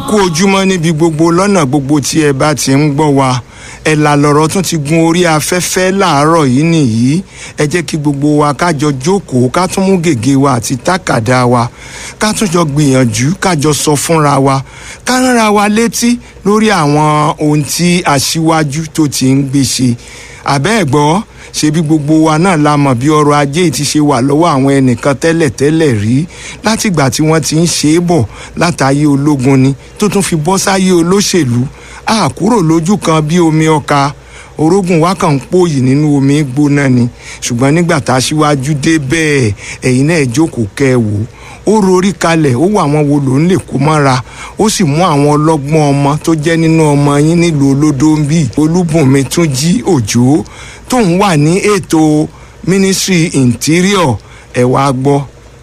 kú ojúmọ́ níbi gbogbo lọ́nà gbogbo tí ẹ bá ti ń gbọ́ wa ẹ̀là lọ̀rọ̀ tún ti gun orí afẹ́fẹ́ láàárọ̀ yìí nìyí ẹ jẹ́ kí gbogbo wa kájọ jókòó ká tún mú gègé wa àti tákàdá wa ká tún jọ gbìyànjú kájọ sọ fúnra wa ká ránra wa létí lórí àwọn ohun tí aṣíwájú tó ti ń gbé ṣe àbẹ́ẹ̀gbọ́ ṣebí gbogbo wa náà la mọ̀ bí ọrọ̀ ajé ti ṣe wà lọ́wọ́ àwọn ẹnìkan tẹ́lẹ̀tẹ́lẹ̀ rí látìgbà tí wọ́n ti ń ṣe é bọ̀ látàyé ológun ni tó tún fi bọ́ sáyé olóṣèlú a kúrò lójú kan bí omi ọkà orógùn wa kàn ń pòyì nínú omi gbóná ni ṣùgbọ́n nígbà tá a ṣíwájú dé bẹ́ẹ̀ ẹ̀yin náà jókòó kẹ́ ẹ wò ó rorí kalẹ̀ ó wà àwọn wo ló ń lè kó mọ́ra ó sì mú àwọn ọlọ́gbọ́n ọmọ tó jẹ́ nínú ọmọ yín nílùú olódóńbì olúbùnmi tún jí òjò tóun wà ní ètò ministry interior ẹ wá gbọ́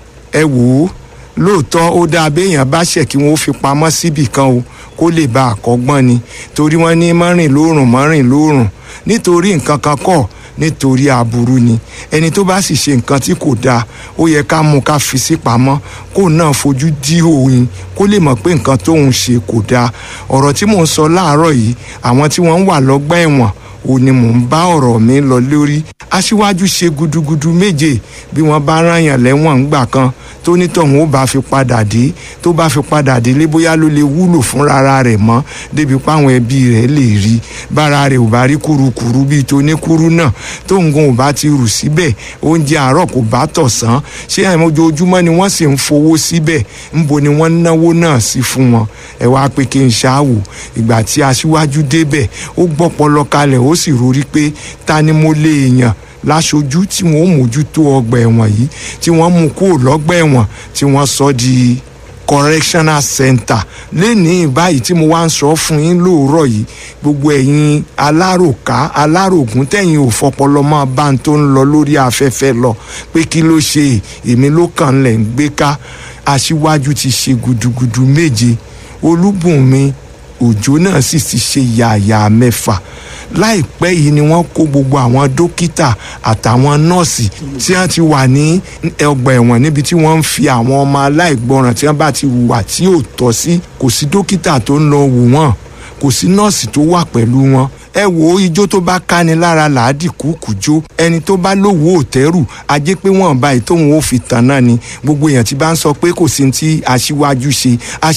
ẹ wò ó lóòótọ́ ó dáa béèyàn bá ṣẹ̀ kí wọ́n fi pamọ́ síbì kan o kó lè ba àkọ́gbọ́n ni torí wọ́n ní mọ́rìn lóòrùn mọ́rìn lóòrùn nítorí nǹkan kan kọ́ nítorí aburú ni ẹni tó bá sì ṣe nǹkan tí kò dáa ó yẹ ká mú ká fi sí pamọ́ kó náà fojú dí òun kó lè mọ̀ pé nǹkan tóun ṣe kò dáa ọ̀rọ̀ tí mò ń sọ láàárọ̀ yìí àwọn tí wọ́n ń wà lọ́gbà ẹ̀wọ̀n ò ní mò ń bá ọ̀rọ̀ mi lọ lórí aṣíwájú ṣe gudugudu méje bí wọ́n bá ráyàn lẹ́wọ̀n ńgbà kan tó nítọ̀hún ó bá fi padà dé tó bá fi padà délé bóyá ló lè wúlò fún rárá rẹ̀ mọ́ débi páwọn ẹbí rẹ̀ lè rí bára rẹ̀ ò bá rí kurukuru bíi toníkuru náà tó nǹkan ò bá ti rù síbẹ̀ oúnjẹ àárọ̀ kò bá tọ̀sán ṣé àìmọ́ ojoojúmọ́ ni wọ́n sì ń fowó síbẹ̀ ńbo ni wọ́n náwó náà sí fún wọn ẹ wá pé kí n ṣáàwò ìgbà tí aṣíwájú débẹ̀ ó gbọ́pọlọ kalẹ̀ ó sì rorí pé ta ni mo lè yàn láṣojú tí wọn ó mójútó ọgbà ẹ̀wọ̀n yìí tí wọ́n mú kúrò lọ́gbà ẹ̀wọ̀n tí wọ́n sọ di correctional center lẹ́nìí báyìí tí mo wá ń sọ fún yín lóòrọ̀ yìí gbogbo ẹ̀yin aláròká alárògùn tẹ̀yìn ò fọpọlọ máa bá ń tó ń lọ lórí afẹ́fẹ́ lọ pé kí ló ṣe èmi ló kàn lẹ̀ ń gbé ká aṣíwájú ti ṣe gudugudu méje olúbùnmi òjò náà sì ti ṣe yàyà mẹ́fà láìpẹ́ yìí ni wọ́n kó gbogbo àwọn dókítà àtàwọn nọ́ọ̀sì tí wọ́n ti wà ní ọgbà ẹ̀wọ̀n níbi tí wọ́n ń fi àwọn ọmọ aláìgbọràn tí wọ́n bá ti hùwà tí ò tọ́ sí kò sí dókítà tó ń lọ wò wọ́n kò sí nọ́ọ̀sì tó wà pẹ̀lú wọn ẹ wò ó ijó tó bá káni lára làádì kúkú jó ẹni tó bá lówó òtẹ́rù ajé pé wọ́n bá ìtóhun ó fi tàn náà ni gbogbo èèyàn tí bá ń sọ pé kò sí ti aṣíwájú ṣe